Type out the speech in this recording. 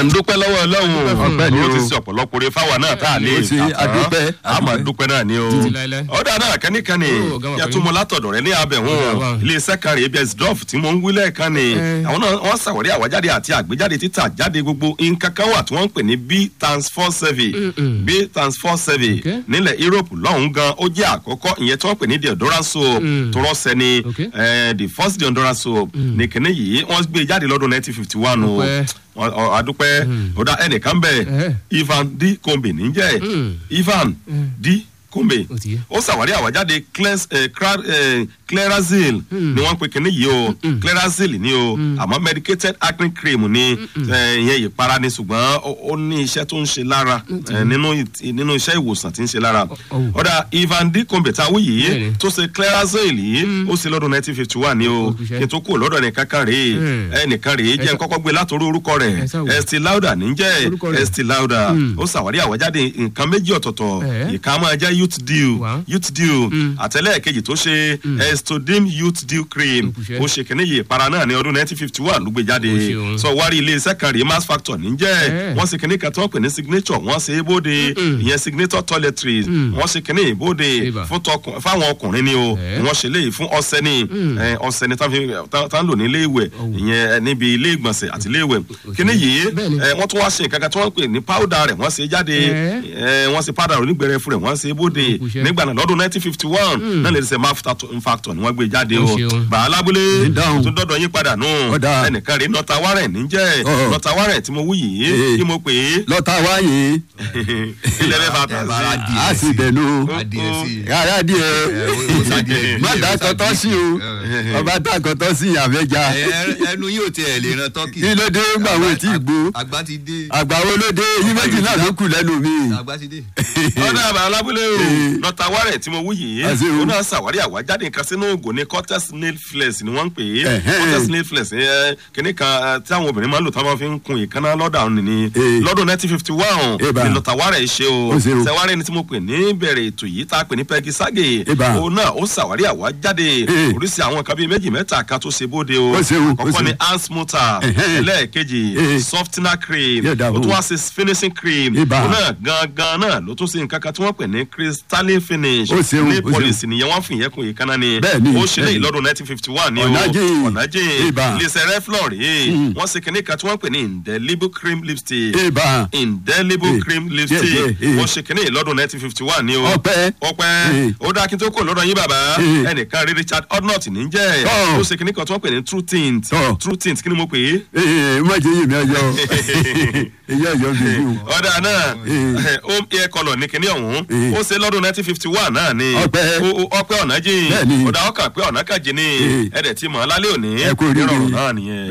à ń dúpẹ́ lọ́wọ́ ọlọ́run Ọpẹ́ ni ó ti o. ṣe ọ̀pọ̀lọpọ̀ oore fáwa náà tá a lè Ó ṣe, kà tán. adúpẹ́, a máa adúpẹ́. dúpẹ́ náà ni o Títí láéláé. ọ̀dà náà kẹ́nìkanì Ó, ọ̀gá wa yàtú pẹ̀lú. mo látọ̀dọ̀ rẹ ní abẹ̀hún Ọ̀gá wa. iléeṣẹ́ kan rèé bẹ́ẹ̀ drop tí mo ń wí lẹ́ẹ̀kan ni Eh. àwọn náà wọ́n ṣàwárí àwájáde àti àgbéjáde títà jáde gbogbo nǹkan kan wà tí wọ́n ń pè ní b transfer survey Mm-mm. b transfer survey Okay. nílẹ̀ europe lọ́hùn gan ó jẹ́ àkọ́kọ́ ìyẹn tí wọ́n pè ní deodorant soap Mm. tó rọ́ọ̀sẹ̀ ni Okay. eh, the first deodorant soap ní kíní yìí wọ́n gbé jáde lọ́dún nineteen fifty one o Ọpẹ́. Wọ́n- ọ- adúpẹ́ ó dá ẹnìkan bẹ́ẹ̀ Eh. ivan d kombe níjẹ́ Mm. ivan d kombe Ó ti yé. ó ṣàwárí àwájáde Cleans- eh, Cra- eh, clearazil ni wọ́n pe kíní yìí o clearazil ni o àmọ́ medicated acne cream ni eh, ìyẹn ìpara ni ṣùgbọ́n ó- ó ní iṣẹ́ tó ń ṣe lára eh, nínú ìt- nínú iṣẹ́ ìwòsàn tí ń ṣe lára oh. ọ̀dà ivan d kombe tá a wí yìí Bẹ́ẹ̀ni. tó ṣe clearazil yìí ó ṣe lọ́dún nineteen fifty one ni o Ó kú iṣẹ́. kí n tó kú lọ́dọ̀ nìkan kan rèé Mm. ẹnìkan rèé jẹ́ Ẹ n sá- kọ́kọ́ gbé látòrí orúkọ rẹ̀ Ẹ sá wò. Estee Lauder níjẹ́ Orúkọ rẹ̀. Estee Lauder Mm. ó ṣàwárí àwájáde nǹkan méjì ọ̀tọ̀ọ̀tọ̀ Eh. ìka máa jẹ́ youth deal Wow. youth deal Mm. àtẹlẹ́ẹ̀kejì tó ṣe estodim youth deal cream Ó kú iṣẹ́. ó ṣe kìíní yìí ìpara náà ní ọdún nineteen fifty one ló gbé jáde Ó ṣeun. sọ wárí ilé iṣẹ́ kan rèé mass factor níjẹ́ Eh. wọ́n ṣe kìíní kan tí wọ́n pè ní signature wọ́n ṣe é bóde ìyẹn signature toiletries Mm. wọ́n ṣe kìíní ìbóde Eba. fún tọkùn fáwọn ọkùnrin ni o Eh. wọ́n ṣe léyìí fún ọṣẹ ni eh, ọṣẹ ni tá fi- tá tá ń lò ní ilé ìwẹ̀ ìyẹn eh, níbi ilé ìgbọ̀nsẹ̀ àti ilé ìwẹ̀ kìíní yìí Bẹ́ẹ̀ni. eh, wọ́n tún wá ṣe nǹkan kan tí wọ́n pè ní powder rẹ̀ wọ́n ṣe jáde Eh. eh, wọ́n ṣe powder onígbẹ̀rẹ̀ fún rẹ̀ wọ́n ṣe bóde Ó kú iṣẹ́. nígbà náà lọ́dún nineteen fifty one náà lè ṣe mass factor ni wọ́n gbé jáde Ó o ṣeun. bàá lábúlé Ìdáhùn. tó dọ́dọ̀ yín padà nù Ọ̀dà. ẹnìkan rèé nọta warren níjẹ́ Ọ̀ọ̀. nọta warren tí mo wú yìí Eh. kí mo pè é lọ́tà wáyé ilẹ̀ mẹ́fà tà Bàbá sí. di- a sì bẹ̀nu adìẹ sí i. rárá díẹ̀ ó sàdìẹ má dá kọtọ́ sí o ọba dá kọtọ́ sí àfẹ́jà Ẹ- ẹnu yóò tiẹ̀ lè ran tọ́kì. kí ló dé gbà wọ́n tí ì gbó àgbà ti dé. àgbà wo ló dé yín méjì náà ló kù lẹ́nu mi. àgbà ti dé. ọ̀dà àbá alábúlé o Eh. nọta warren tí mo wú yìí Àṣẹ o. ó náà ṣàwárí àwájáde nǹkan sínú ògùn ní cortex nail flex ni wọ́n ń pè é Ẹ̀hẹ́n. cortex nail flex ẹ, kíní kan ẹ, tí àwọn obìnrin máa ń lò tí wọ́n fi ń kun ìkànnà lọ́dà òun ni Eh. lọ́dún nineteen fifty one Eba. ni nọta warren ṣe o Ó ṣe o. ṣẹwárí ni tí mo pè ní bẹ̀rẹ̀ ètò yìí tá a pè ní peggy sage Eba. òun náà ó ṣàwárí àwájáde Eh. oríṣi àwọn nǹkan bíi méjì mẹ́ta kan tó ṣe bóde o Ó ṣe o, ó kọ́kọ́ ṣe ni o. hand smoother Ẹ̀hẹ́n. ẹlẹ́ẹ̀kejì Eh. softener cream Yóò dáa ó tún fún wá ṣe finishing cream Eba. òun náà gangan náà ló tún ṣe nǹkan kan tí wọ́n pè ní crystalline finish Ó ṣeun, ní ó ṣeun. policy nìyẹn wọ́n fi ìyẹn kun ìkànnà ni Bẹ́ẹ̀ni, ó ṣe léyìí bẹ́ẹ̀ni. lọ́dún nineteen fifty one ni o Ọ̀nàjìn. ọ̀nàjìn Eba. iléeṣẹ́ reflor rèé wọ́n ṣe kìnìún kan tí wọ́n pè ní indelible cream lipstick eba indelible Eh, cream yeah, lipstick yeah, eh. wọ́n ṣe kìnìún lọ́dún nineteen fifty one ni o Ọpẹ́. ọpẹ́ Eh. ó dáa kí n tó kó lọ́dọ̀ yín bàbá Eh. ẹnìkan rí richard odnott ní jẹ́ Tọ́. ó ṣe kìnìún kan tí wọ́n pè ní true tint Tọ́. true tint kí ni mo pè é ee má jẹ́ yèmí ọjọ́ èyí ọjọ́ bèbí o. ọ̀dà náà Eh. home air colour ní kinní ọ̀hún Eh. ó ṣe lọ́dún nineteen fifty one náà ni Ọpẹ́. Ó- ó- ọpẹ́ ọ̀nà jìn Bẹ́ẹ̀ni. ọ̀dà ọkà pé ọ̀nà kàjì ni Eh. ẹ̀dẹ̀ tí mọ̀ ọ́ lálẹ́ òní Ẹ kú oríire. ìrọ̀rùn náà nìyẹn.